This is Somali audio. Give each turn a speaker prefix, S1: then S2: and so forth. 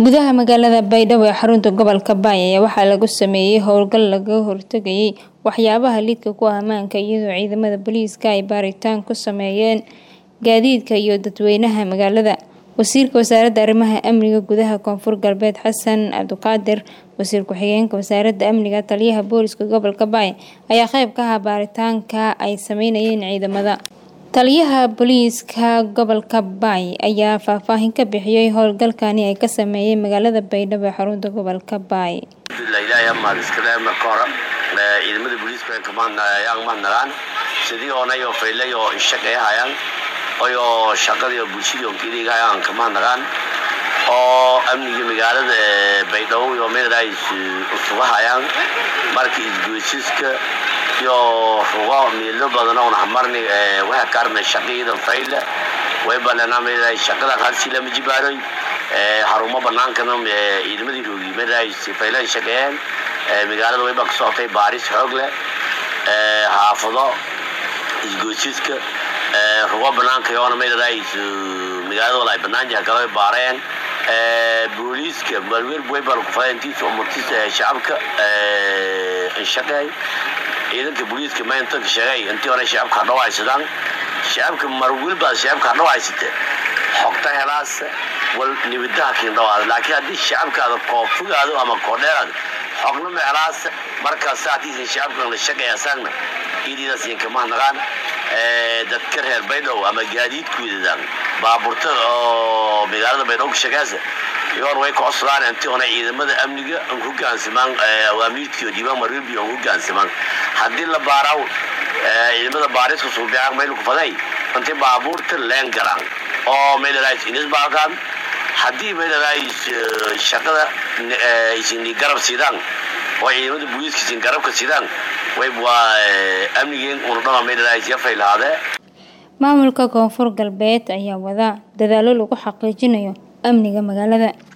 S1: gudaha magaalada baydhabo ee xarunta gobolka baay ayaa waxaa lagu sameeyey howlgal laga hortagayay waxyaabaha lidka ku ah ammaanka iyadoo ciidamada booliiska ay baaritaan ku sameeyeen gaadiidka iyo dadweynaha magaalada wasiirka wasaaradda arrimaha amniga gudaha koonfur galbeed xasan cabdiqaadir wasiir ku-xigeenka wasaaradda amniga taliyaha booliska gobolka baay ayaa qeyb ka ahaa baaritaanka ay sameynayeen ciidamada taliyaha booliiska gobolka baay ayaa faahfaahin ka bixiyey howlgalkani ay ka sameeyeen magaalada baydhabo ee xarunta gobolka baay
S2: ilaahay amaad iskale marka hore ciidamada booliiska ayaan mahadnagaan sidii oonay oo faylay oo ishaq ay hayaan oyoo shaqadii oo bulshadii oo keliga ayaan ka mahadnagaan oo amniga magaalada baydhabo iyo meelaha usuga hayaan markii isgoysiska iyo rugo miilo badan oo naxmarni waxa kaarna shaqadeeda fayle way banana meelaha shaqada halsi lama jibaaray xarumo banaankana ciidamadii roogi meelaha faylan shaqeeyeen magaalada way ka socotay baaris xoog leh xaafado isgoysiska rugo banaanka yoona meelaha magaalada walaay banaanjaha kala baareen booliiska maalweer way baan ku faayintiisa umurtiisa shacabka shaqeey ciidanka booliiska maanta ka sheegay intii hore shacabka hadhow haysadaan shacabka marwil baa shacabka hadhow haysate xogta helaas wal nibadaha kiin dhawaada laakiin haddii shacabkaada koofugaado ama koodheeraada xogna ma helaas markaas saatiisa shacabka la shaqeeya saagna ididaas idinka mahadnaqaan dadka reer baydhow ama gaadiidkoodadan baabuurta oo magaalada baydhabo ka shaqeysa yoor way ka codsadaan intii hore ciidamada amniga aan ku gaansamaan awaamiirtii oo diiwaan marwilbi aan ku gaansamaan haddii la baaraw ciidamada baariska suubiyaa meel ku faday intii baabuurta leen galaan oo meelahaas inis baalkaan haddii meelahaas shaqada isin garab sidaan oo ciidamada booliiska isin garabka sidaan way waa amnigeen unu dhama meelahaas yafay lahaadee
S1: maamulka koonfur galbeed ayaa wada dadaalo lagu xaqiijinayo amniga magaalada